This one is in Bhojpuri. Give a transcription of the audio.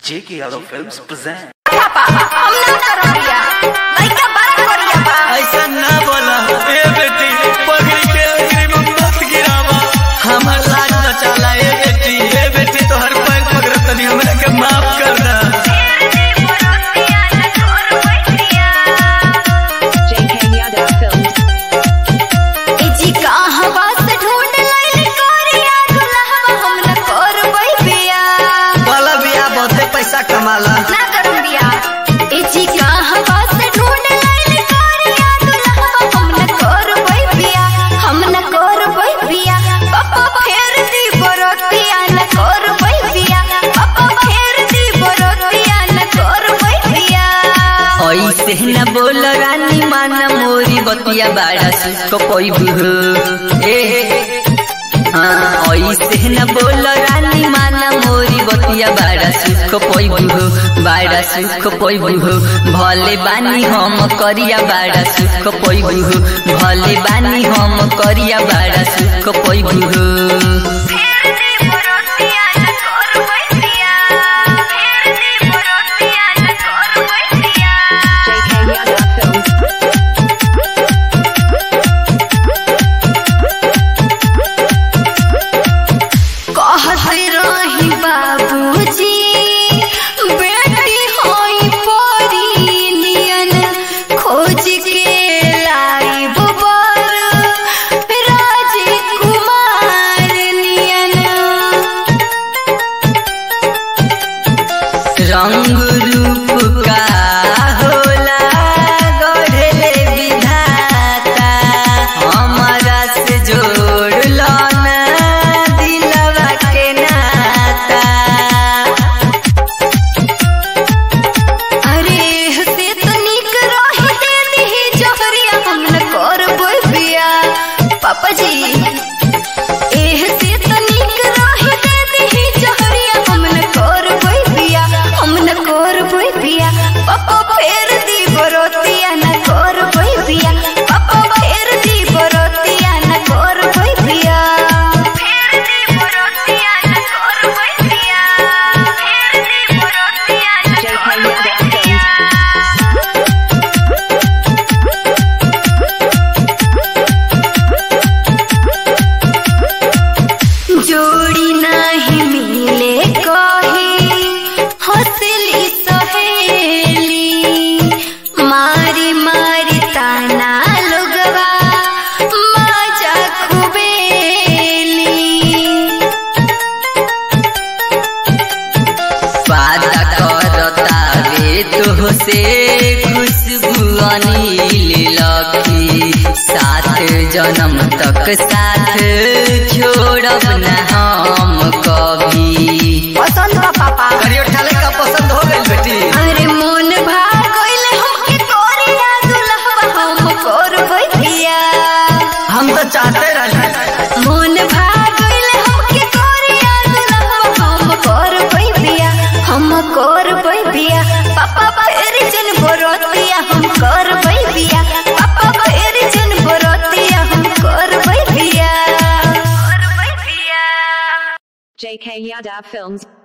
J.K. Yadav Films present. पापा हम ना करबिया लइका बड़ा करिया बा ऐसा ना बोला ए बेटी पगड़ी के अग्री में मत गिरावा हमर लाज न चला ए बेटी ए बेटी तो हर पैर पकड़ तनी हमरा के माफ कर दा JK Yadav Films. ए जी कहवा से ढूंढ लइल करिया दुल्हवा हम ना करबै बिया वाला बिया बहुते पैसा कमाला ना करम बिया ए जी कहवा से ढूंढ लइल करिया दुल्हवा हम ना करबै बिया हम ना करबै बिया पापा फेर दी बरतिया ना करबै बिया पापा फेर दी बरतिया ना करबै बिया ऐसे न बोल रानी माना मोरी बतिया बाड़ा सुख पैबू ए हाँ ऐसे न बोल रानी माना मोरी बतिया बाड़ा सुख पैबू बाड़ा सुख पैबू भले बानी हम करिया बाड़ा सुख पैबू भले बानी हम करिया बाड़ा सुख पैबू फेर दी बरतिया ना करबै बिया फेर दी बरतिया ना करबै बिया JK Yadav Films. कहत रही बाबूजी बेटी होई परी नियन खोज के लाइब बर राजकुमार नियन रंग रूप का होला गढ़ले विधाता हमारा से जोड़ लो ना दिलवा के नाता अरे से तो निक रही दे दी जोहरिया हम न करबै बिया पापा जी एह से तो निक रही दे दी जोहरिया हम न करबै बिया हम न करबै बिया पापा फेर दी बरोतिया न करबै बिया पापा फेर दी बरोतिया न करबै बिया फेर दी बरोतिया न करबै बिया फेर दी बरोतिया न JK Yadav Films. जोड़ी नहीं मिले कहे हंसली सहेली मारी मारी ताना लोगवा मजा खुबेली वादा करता वे तो से खुशबू अनिल लखी साथ जन्म तक साथ छोड़ब न हम कभी पसंद बा पापा करियो ठाले का पसंद हो गई बेटी अरे मोन भाग गइले हमके कोरिया दुल्हवा हम करबै बिया हम तो चाहते रहे मोन भाग गइले हमके कोरिया दुल्हवा हम करबै बिया हम करबै बिया पापा फेर जन बरोतिया हम करबै बिया पापा फेर जन बरोतिया हम करबै बिया करबै बिया JK Yadav Films.